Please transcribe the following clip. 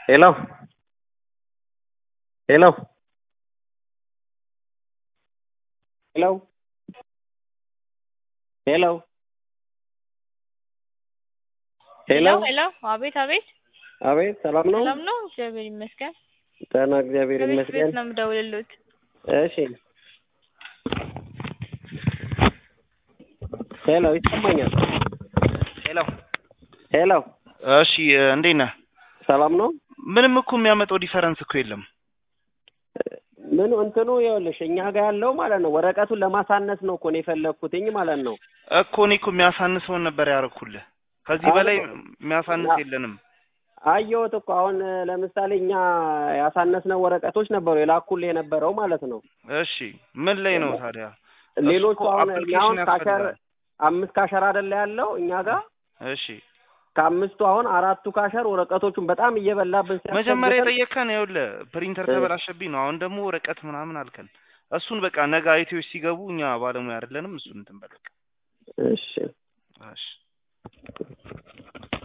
ሄሎ ሄሎ ሄሎ ሄሎ ሄሎ ሄሎ አቤት አቤት አቤት ሰላም ነው? ሰላም ነው እግዚአብሔር ይመስገን ደህና እግዚአብሔር ከቤት ይመስገን። ቤት ነው የምደውልልዎት እሺ ሄሎ ይሰማኛል። ሄሎ ሄሎ እሺ እንዴት ነህ? ሰላም ነው? ምንም እኮ የሚያመጣው ዲፈረንስ እኮ የለም። ምኑ እንትኑ ይኸውልሽ እኛ ጋር ያለው ማለት ነው ወረቀቱን ለማሳነስ ነው እኮ ነው የፈለግኩትኝ ማለት ነው። እኮ እኔ እኮ የሚያሳንሰውን ነበር ያደረኩልህ። ከዚህ አሁን በላይ እኮ- የሚያሳንስ አ- የለንም። አየሁት እኮ አሁን ለምሳሌ እኛ ያሳነስነው ወረቀቶች ነበሩ የላኩልህ የነበረው ማለት ነው። እሺ ምን ላይ ነው ታዲያ? ሌሎቹ እኮ አሁን እኛ አሁን application ካሸር ያስፈልጋል። አምስት ካሸር አይደለ ያለው እኛ ጋር እሺ ከአምስቱ አሁን አራቱ ካሸር ወረቀቶቹን በጣም እየበላብን መጀመሪያ ሲያስቸግረን የጠየቅከን ይኸውልህ ፕሪንተር እ- ተበላሸብኝ ነው። አሁን ደግሞ ወረቀት ምናምን አልከን። እሱን በቃ ነገ አይቴዎች ሲገቡ እኛ ባለሙያ አይደለንም። እሱን እንትን በል በቃ። እሺ እሺ